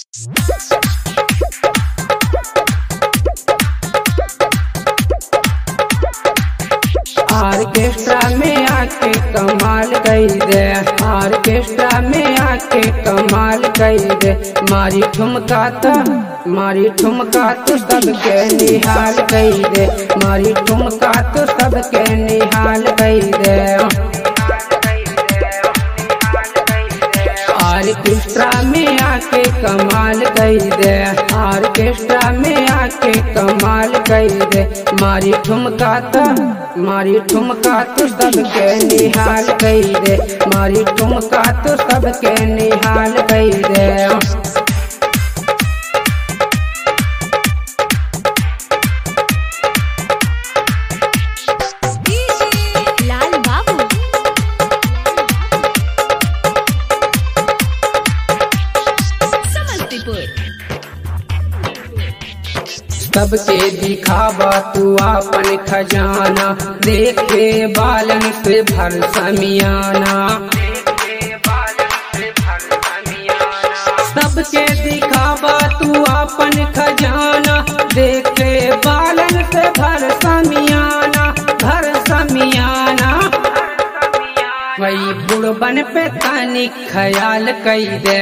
orchestra में आके कमाल कई दे ऑर्केस्ट्रा में आके कमाल कई दे मारी ठुमका तो मारी ठुमका तो सबके निहाल कई दे मारी ठुमका तो सबके निहाल कई दे ऑर्केस्ट्रा में आके कमाल कई दे ऑर्केस्ट्रा में आके कमाल कई दे मारी ठुमका तो मारी ठुमका तो सबके निहाल कई दे मारी ठुमका तो सबके निहाल कई दे डीजे लाल बाबू समस्तीपुर सबके दिखावा तू अपन खजाना देखे बालन से भर समियाना सबके दिखावा तू अपन खजाना देखे बालन से भर समियाना भर समियाना वही बुढ़बन पे तानी ख्याल कई दे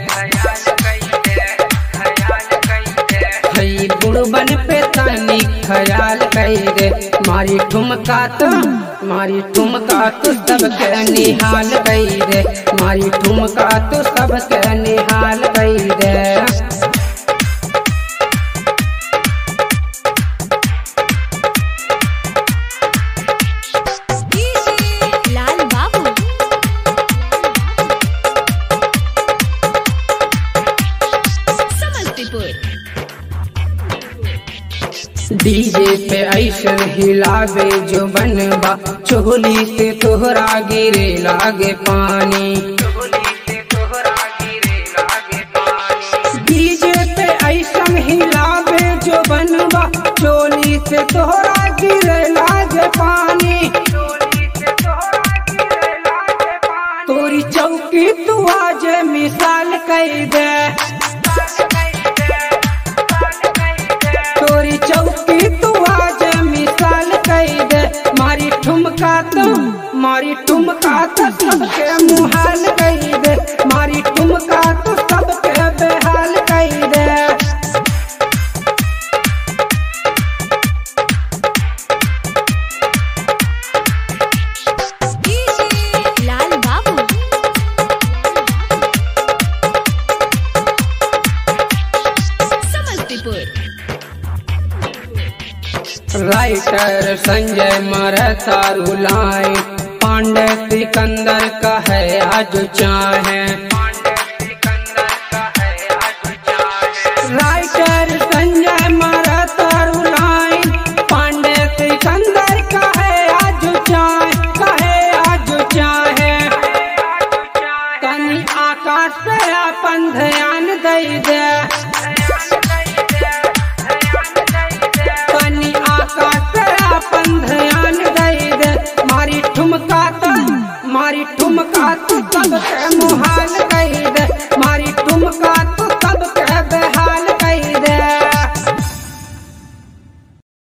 हई बुढ़बन पे तानी ख्याल कई दे मारी ठुमका तो मारी ठुमका तो सबके निहाल कई दे मारी ठुमका तो सबके निहाल कई दे डीजे लाल बाबू समस्तीपुर डीजे पे ऐसन हिलावे जो बनबा चोली से तोहरा गिरे लागे पानी डीजे पे ऐसन हिलावे जो बनबा चोली से तोहरा गिरे लागे पानी तोरी चौकी तू आज मिसाल कई दे तोरी चौकी तू आज मिसाल कई दे मारी ठुमका तो मारी ठुमका तो सबके मुहाल कई दे मारी ठुमका तो सबके बेहाल कई दे डीजे लाल बाबू समस्तीपुर राइटर संजय मरता रुलाए पांडे सिकंदर का है आज चाहे राइटर संजय मरता रुलाए पांडे सिकंदर का है आज चाहे का है आज चाहे तनी आकाश पे अपन ध्यान दई दे